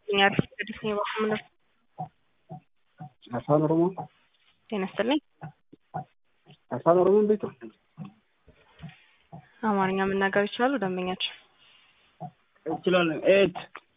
ይመስለኛል ቅዱስ ነው የባህምነር አፋን ኦሮሞ ጤና ይስጥልኝ። አፋን ኦሮሞ ቤቱ አማርኛ መናገር ይችላሉ ደንበኛችን? እችላለሁ። ኤት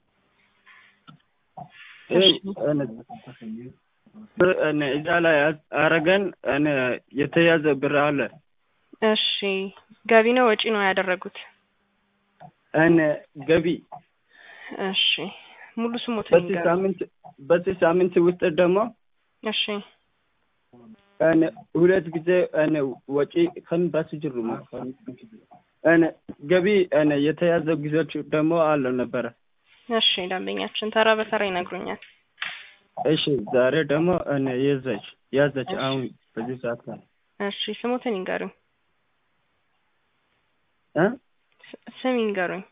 እዛ ላይ አረገን የተያዘ ብር አለ። እሺ ገቢ ነው ወጪ ነው ያደረጉት? እነ ገቢ እሺ ሙሉ ስሞት በዚህ ሳምንት በዚህ ሳምንት ውስጥ ደግሞ እሺ እነ ሁለት ጊዜ እነ ወጪ ከን ባስጅሩ እነ ገቢ እነ የተያዘ ጊዜዎች ደግሞ አለ ነበረ። እሺ ደንበኛችን ተራ በተራ ይነግሩኛል። እሺ ዛሬ ደግሞ እነ የዘች ያዘች አሁን በዚህ ሰዓት ላይ እሺ ስሞትን ይንገሩኝ። እ ስም ይንገሩኝ።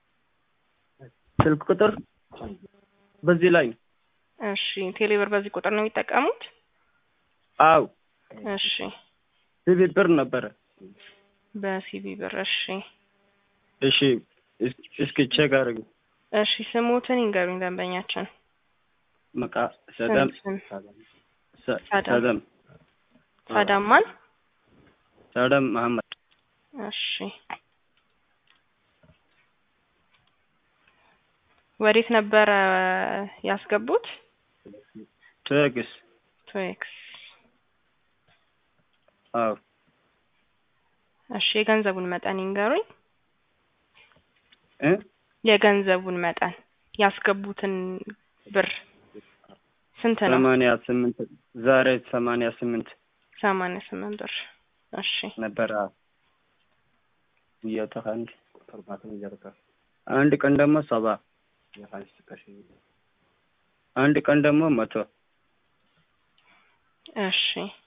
ስልክ ቁጥር በዚህ ላይ ነው። እሺ ቴሌብር በዚህ ቁጥር ነው የሚጠቀሙት? አው እሺ ሲቪ ብር ነበረ። በሲቢ ብር እሺ እሺ እስኪ ቼክ አድርግ። እሺ ስሞትን ይንገሩኝ ደንበኛችን። መቃ ሰደም ስም ሰ- ሳዳም። ሰደም ሳዳማን ሰደም መሐመድ እሺ ወዴት ነበረ ያስገቡት? ትግስ ቶኤክስ አው እሺ የገንዘቡን መጠን ይንገሩኝ። እ የገንዘቡን መጠን ያስገቡትን ብር ስንት ነው? ሰማንያ ስምንት ዛሬ ሰማንያ ስምንት ሰማንያ ስምንት ብር እሺ ነበረ። እየተካንድ አንድ ቀን ደግሞ ሰባ አንድ ቀን ደግሞ መቶ እሺ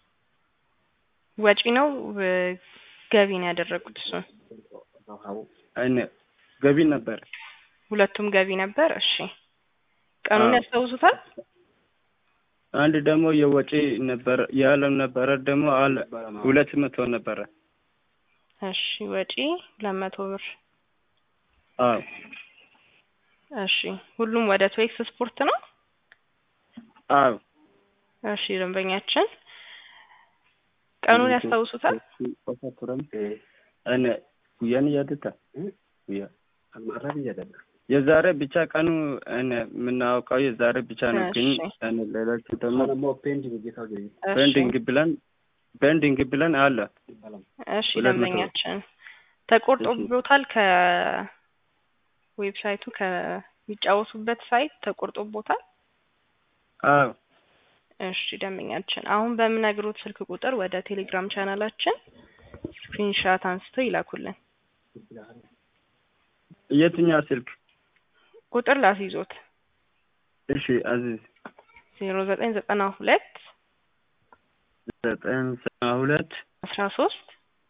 ወጪ ነው ው- ገቢ ነው ያደረጉት? እሱን እኔ ገቢ ነበር። ሁለቱም ገቢ ነበር። እሺ ቀኑን አዎ። ያስታውሱታል? አንድ ደግሞ የወጪ ነበር የዓለም ነበረ ደግሞ አለ ሁለት መቶ ነበረ። እሺ ወጪ ሁለት መቶ ብር አዎ እሺ ሁሉም ወደ ቶኤክስ ስፖርት ነው? አዎ እሺ ደንበኛችን ቀኑን ያስታውሱታል? እኔ ጉያን እያደታ ጉያ የዛሬ ብቻ ቀኑ እኔ የምናውቀው የዛሬ ብቻ ነው። ግን እሺ። እኔ ሌሎቹ ደግሞ እሺ ፔንዲንግ ብለን ፔንዲንግ ብለን አለ እሺ ሁለት መቶ ደንበኛችን ተቆርጦቦታል ከዌብሳይቱ ከሚጫወቱበት ሳይት ተቆርጦቦታል? አዎ እሺ ደንበኛችን አሁን በምነግሩት ስልክ ቁጥር ወደ ቴሌግራም ቻናላችን ስክሪንሻት አንስተው ይላኩልን። የትኛው ስልክ? ቁጥር ላስይዞት እሺ አዚዝ ዜሮ ዘጠኝ ዘጠና ሁለት ዘጠኝ ዘጠና ሁለት አስራ ሶስት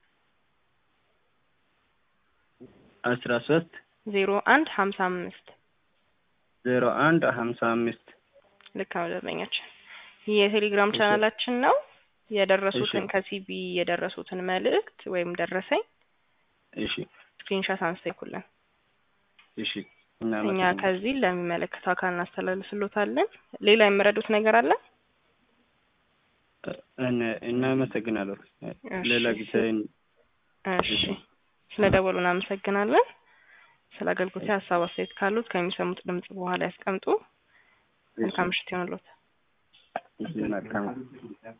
አስራ ሶስት ዜሮ አንድ ሀምሳ አምስት ዜሮ አንድ ሀምሳ አምስት ልክ ነው ደንበኛችን። ይህ የቴሌግራም እሺ። ቻናላችን ነው። የደረሱትን እሺ። ከሲቢ የደረሱትን መልእክት ወይም ደረሰኝ እሺ ስክሪንሻት አንስተው ይኩልን። እሺ እኛ እናመሰግናለን። ከዚህ ለሚመለከተው አካል እናስተላልፍሎታለን። ሌላ የምረዱት ነገር አለ? እነ- እናመሰግናለን። ሌላ እሺ። ጊዜ እሺ ስለ ደወሉ እናመሰግናለን። ስለ አገልግሎት ሀሳብ አስተያየት ካሉት ከሚሰሙት ድምጽ በኋላ ያስቀምጡ። መልካም ምሽት ይሆንልዎት። መልካም